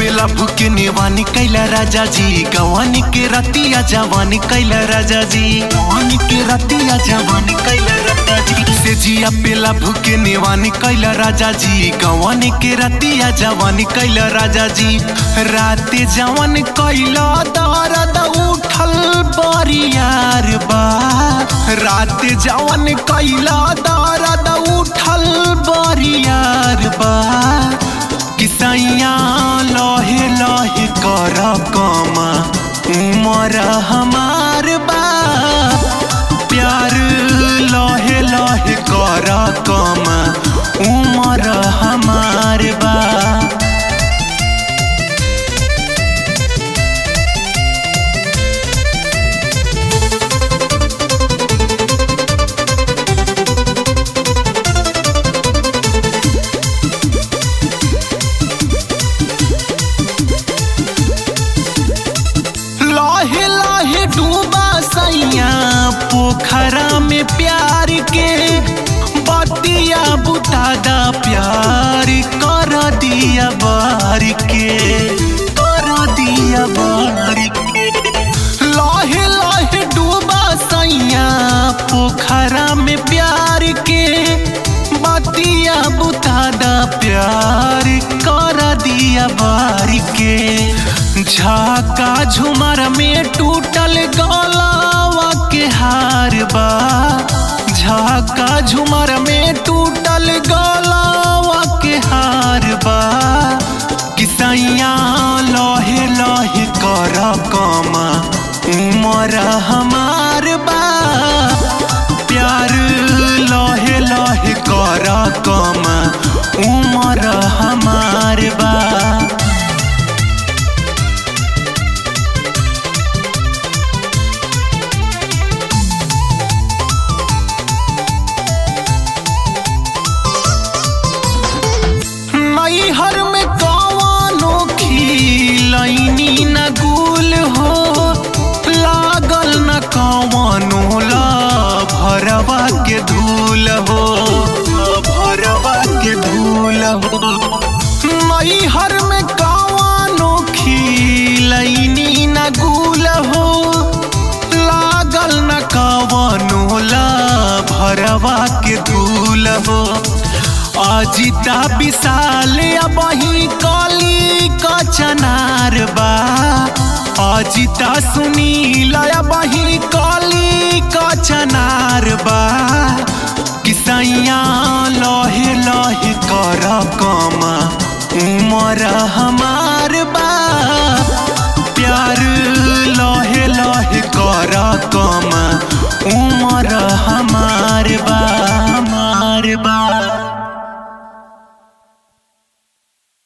पेला भूके नेवानी कैला राजा जी गवानी के रतिया जवानी कैला राजा जी गवानी के रतिया जवानी कैला राजा जी से जिया पेला भूके नेवानी कैला राजा जी गवानी के रतिया जवानी कैला राजा जी राते जवान कैला दर्द उठल बरियार बा राते जवान कैला दर्द उठल बरियार बा किसैया लहे लहे कर कमा उमर हमार बा प्यार लहे लहे कर कमा उमर हमार बा लाहे लाहे डूबा सैया पोखरा में प्यार के बतिया बुतादा प्यार कर दिया बार के कर दिया बार के लाहे लाहे डूबा सैया पोखरा में प्यार के बतिया बुतादा प्यार कर दिया बार के झाका झुमर में टूटल गलावा के हार बा झाका झुमर में टूटल गलावा के हार बा किसैया लहे लहे कर कमा उमर हमार बा प्यार लहे लहे कर कमा उमर हमार बा नैहर में कवानो खिलैनी न गुल हो लागल न कवानो ला भरवा के धूल हो भरवा के धूल हो नैहर में कवानो खिलैनी न गुल हो लागल न कवानो ला भरवा के धूल हो अजिता विशाल अबही कली कचनार बा अजिता सुनील अबही कली कचनार बा